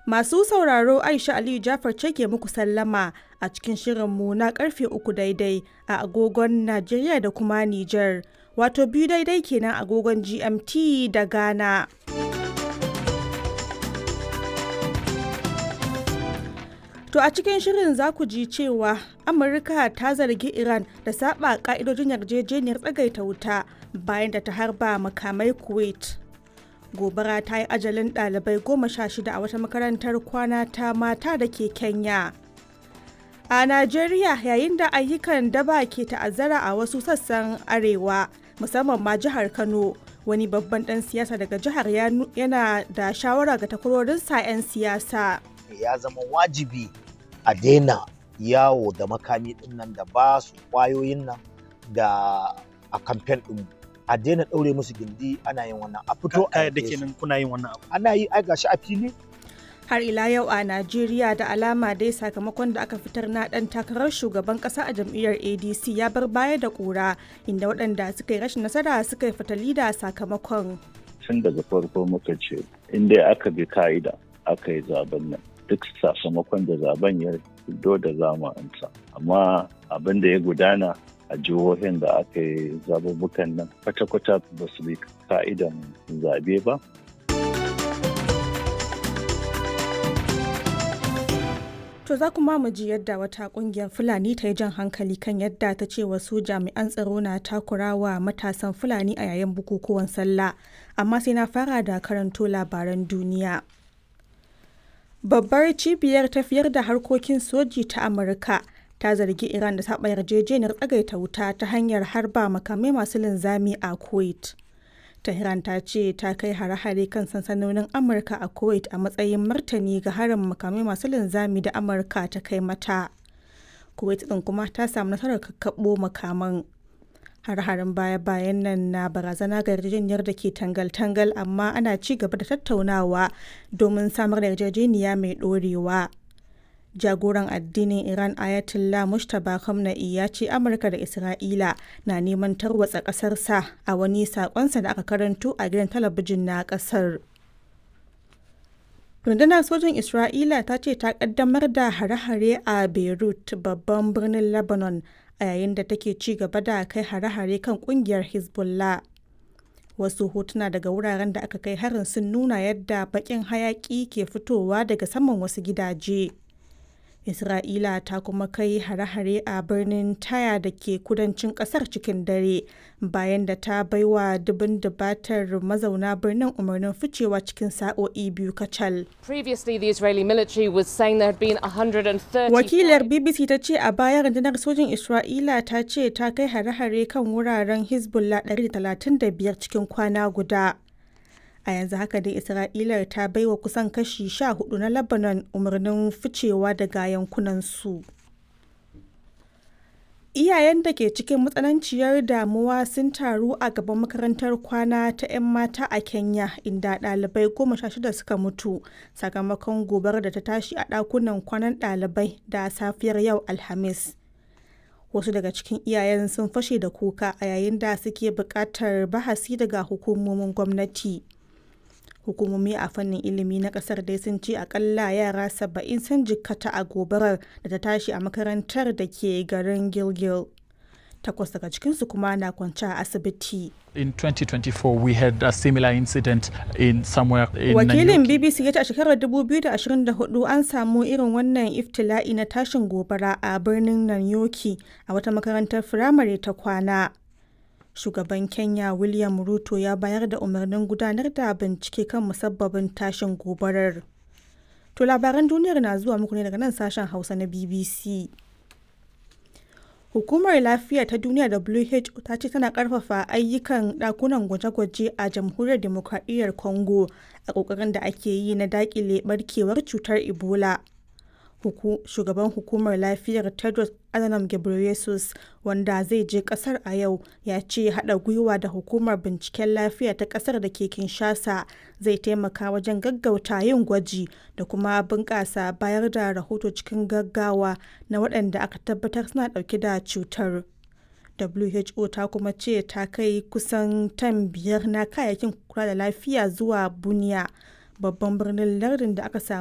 Masu sauraro Aisha Aliyu Jafar ce ke muku sallama a cikin shirinmu na karfe uku daidai a agogon Najeriya da kuma Nijar, wato biyu daidai kenan agogon GMT da Ghana. To a cikin shirin za ku ji cewa Amurka ta zargi Iran da saba ka'idojin yarjejeniyar tsagaita wuta bayan da ta harba makamai Kuwait. Gobara ta yi ajalin ɗalibai goma sha shida a wata makarantar kwana ta mata da ke Kenya. A Najeriya yayin da ayyukan daba ke ta'azzara a wasu sassan arewa musamman ma jihar Kano wani babban ɗan siyasa daga jihar yana da shawara ga takwarorinsa 'yan siyasa. Ya zama wajibi a daina yawo da makami din nan da ba su kwayoyin nan da a kamfen din a daina ɗaure musu gindi ana yin wannan a fito a da kenan kuna yin wannan abu ana yi ai gashi a fili har ila yau a Najeriya da alama dai sakamakon da aka fitar na dan takarar shugaban kasa a jam'iyyar ADC ya bar baya da kura inda waɗanda suka yi rashin nasara suka yi fatali da sakamakon tun daga farko muka ce in dai aka bi ka'ida aka yi zaben nan duk sakamakon da zaben ya fito da zama amsa amma abin da ya gudana a jihohin da aka yi zabubukan nan kwata-kwata ba su bi ka'idan zabe ba To za kuma mu ji yadda wata kungiyar Fulani ta yi jan hankali kan yadda ta ce wasu jami'an tsaro na takurawa matasan Fulani a yayin bukukuwan sallah. Amma sai na fara da karanto labaran duniya. Babbar cibiyar tafiyar da harkokin soji ta Amurka ta zargi Iran da saba yarjejeniyar tsagaita wuta ta hanyar harba makamai masu linzami a Kuwait. Tehran ta ce ta kai hare-hare kan sansanonin Amurka a Kuwait a matsayin martani ga harin makamai masu linzami da Amurka ta kai mata. Kuwait ɗin kuma ta samu nasarar kakkaɓo makaman. Har-harin baya-bayan nan na barazana ga yarjejeniyar da ke tangal-tangal amma ana ci gaba da tattaunawa domin samar da yarjejeniya mai ɗorewa. jagoran addinin Iran Ayatollah Mustapha Khamenei ya ce Amurka da Isra'ila na neman tarwatsa ƙasarsa a wani saƙonsa da aka karanto a gidan talabijin na ƙasar. Rundunar sojin Isra'ila ta ce ta ƙaddamar da hare-hare a Beirut babban birnin Lebanon a yayin da take ci gaba da kai hare-hare kan ƙungiyar Hezbollah. Wasu hotuna daga wuraren da aka kai harin sun nuna yadda baƙin hayaƙi ke fitowa daga saman wasu gidaje. Isra'ila ta kuma kai hare-hare a birnin Taya da ke kudancin kasar cikin dare bayan da ta baiwa dubin dubatar mazauna birnin umarnin ficewa cikin sa'o'i biyu kacal. Previously, the Israeli military was saying there had been 130. Wakilar BBC ta ce a baya rundunar sojin Isra'ila ta ce ta kai hare-hare kan wuraren Hezbollah 135 cikin kwana guda. a yanzu haka dai isra'ila ta baiwa kusan kashi sha hudu na lebanon umarnin ficewa daga yankunansu iyayen da ke cikin matsananciyar damuwa sun taru a gaban makarantar kwana ta 'yan mata a kenya inda ɗalibai goma sha shida suka mutu sakamakon gobar da ta tashi a ɗakunan kwanan ɗalibai da safiyar yau alhamis wasu daga cikin iyayen sun fashe da kuka a yayin da suke buƙatar bahasi daga hukumomin gwamnati hukumomi a fannin ilimi na kasar dai sun ce akalla yara saba'in sun jikkata a gobarar da ta tashi a makarantar da ke garin gilgil takwas daga cikinsu kuma na kwance a asibiti In 2024, we had a similar incident in somewhere in wakilin Nanyuki. bbc ya ce a shekarar 2024 an samu irin wannan iftila'i na tashin gobara a birnin nanyoki a wata makarantar firamare ta kwana shugaban kenya william ruto ya bayar da umarnin gudanar da bincike kan musabbabin tashin gobarar to labaran duniyar na zuwa muku ne daga nan sashen hausa na bbc hukumar lafiya ta duniya who ta ce tana karfafa ayyukan dakunan gwaje-gwaje a jamhuriyar demokradiyyar congo a kokarin da ake yi na dakile barkewar cutar ebola Huku, shugaban hukumar lafiyar tedros adhanom ghebreyesus wanda zai je kasar a yau ya ce hada gwiwa da hukumar binciken lafiya ta kasar da ke kinshasa zai taimaka wajen gaggauta yin gwaji da kuma bunƙasa bayar da rahoto cikin gaggawa na waɗanda aka tabbatar suna ɗauke da cutar who ta kuma ce ta kai kusan tan biyar na kayayyakin kula da lafiya zuwa buniya babban birnin lardin da aka samu